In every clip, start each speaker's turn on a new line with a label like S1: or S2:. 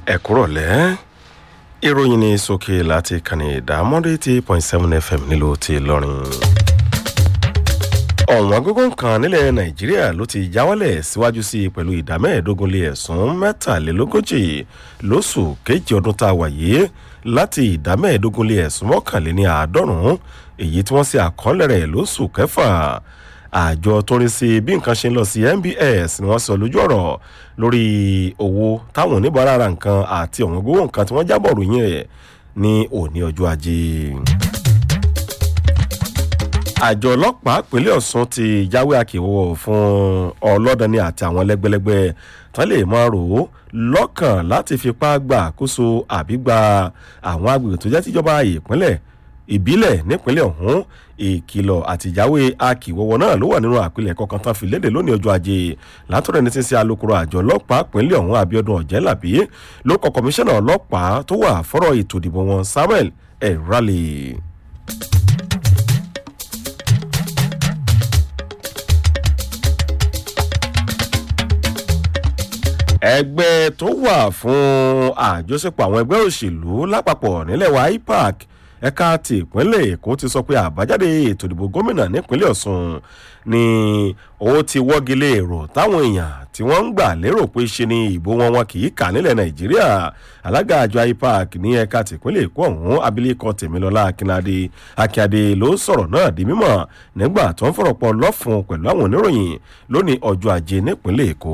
S1: ẹ̀kúrọ̀lẹ́ ìròyìn ní sókè láti kànnì ìdámọ́dé tí point seven fm nílùú ti lọ́rin. ọ̀wọ́n gógó kan nílẹ̀ nàìjíríà ló ti jáwálẹ̀ síwájú sí i pẹ̀lú ìdá mẹ́ẹ̀ẹ́dógún lé ẹ̀sùn mẹ́tàlélógójì lóṣù kejì ọdún tá a wà yìí láti ìdá mẹ́ẹ̀ẹ́dógún lé ẹ̀sùn mọ́kànléní àádọ́rùn-ún èyí tí wọ́n ṣe àkọọ́lẹ̀ rẹ̀ lóṣù kẹfà àjọ tó ń rí sí bí nǹkan ṣe ń lọ sí nbs ni wọ́n sọ lójú ọ̀rọ̀ lórí owó táwọn oníbàárà ra nǹkan àti ọ̀wọ́n gbówó nǹkan tí wọ́n jábọ̀ ròyìn rẹ̀ ní òní ọjọ́ ajé. àjọ ọlọ́pàá pínlẹ̀ ọ̀sùn ti jáwé àkèwọ́ fún ọlọ́dani àti àwọn lẹ́gbẹ́lẹ́gbẹ́ tán lè máa rò ó lọ́kàn láti fipá gbà àkóso àbí gba àwọn agbègbè tó jẹ́ tíjọba ìpínlẹ̀ ìbílẹ̀ nípínlẹ̀ ọ̀hún ìkìlọ̀ àtìjáwé akìwọ́wọ́ náà ló wà nínú àpilẹ̀kọ kan tán fi léde lónìí ọjọ́ ajé látọ̀rọ̀ ẹni tí ń ṣe alukoro àjọ ọlọ́pàá pínlẹ̀ ọ̀hún abiodun ọ̀jẹ́làbí ló kọ kọmíṣánná ọlọ́pàá tó wà fọ́rọ̀ ètò ìdìbò wọn samuel erale. ẹgbẹ́ tó wà fún àjọṣepọ̀ àwọn ẹgbẹ́ òṣèlú lápapọ̀ nílẹ̀ wa ipac ẹ̀ka ti ìpínlẹ̀ èkó ti sọ pé àbájáde ètò ìdìbò gómìnà nípínlẹ̀ ọ̀sùn ni ó ti wọ́gi lé èrò táwọn èèyàn tí wọ́n ń gbà lérò pé ṣe ni ìbò wọn wọn kì í kà nílẹ̀ nàìjíríà alága àjọ ipac ní ẹ̀ka ti ìpínlẹ̀ èkó ọ̀hún abilékọ tèmilọ́lá akínadé akíade ló sọ̀rọ̀ náà di mímọ̀ nígbà tó ń fọ̀rọ̀ pọ̀ lọ́fun pẹ̀lú àwọn oníròyìn lónìí ọjọ́ ajé nípínlẹ̀ èkó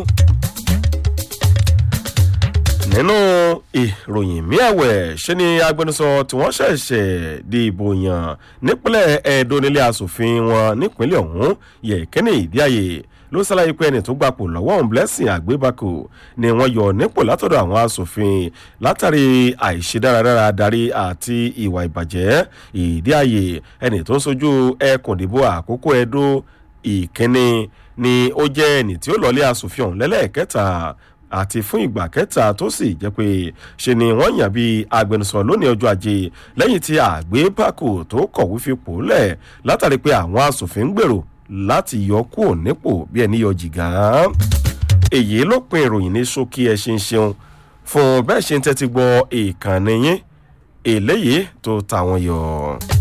S1: nínú ìròyìn míàwẹ̀ ṣe ni agbẹnusọ tí wọ́n ṣẹ̀ṣẹ̀ di ìbò yàn nípínlẹ̀ ẹ̀ẹ́dọ́ nílé asòfin wọn nípínlẹ̀ ọ̀hún yẹ kẹ́ni ìdíàyè ló ṣàlàyé pé ẹni tó gbapò lọ́wọ́ òun blessing àgbébákò ni wọ́n yọ nípò látọ̀dọ̀ àwọn asòfin látàrí àìṣe dáradára darí àti ìwà ìbàjẹ́ ìdíàyè ẹni tó ń sojú ẹkùn ìdìbò àkókò ẹdó ìkíní ni ó jẹ́ ẹni tí ó lọlé asòfin ọ̀hún lẹ́lẹ́ẹ̀kẹta àti fún ìgbà kẹta tó sì jẹ́ pé ṣe ni wọ́n yàn bí agbẹnusọ lónìí ọjọ́ ajé lẹ́yìn tí àgbébákò tó kọ̀wé fipò lẹ̀ látàrí pé àwọn asòfin ń gbèrò láti yọ kúrò nípò bí ẹni yọ jìgá. èyí ló pin ìròyìn ní ṣókí ẹ ṣe ń ṣeun fún bẹ́ẹ̀ ṣe ń tẹ́tí gbọ́ ìkànnì yín eléyìí tó tàwọn yọ.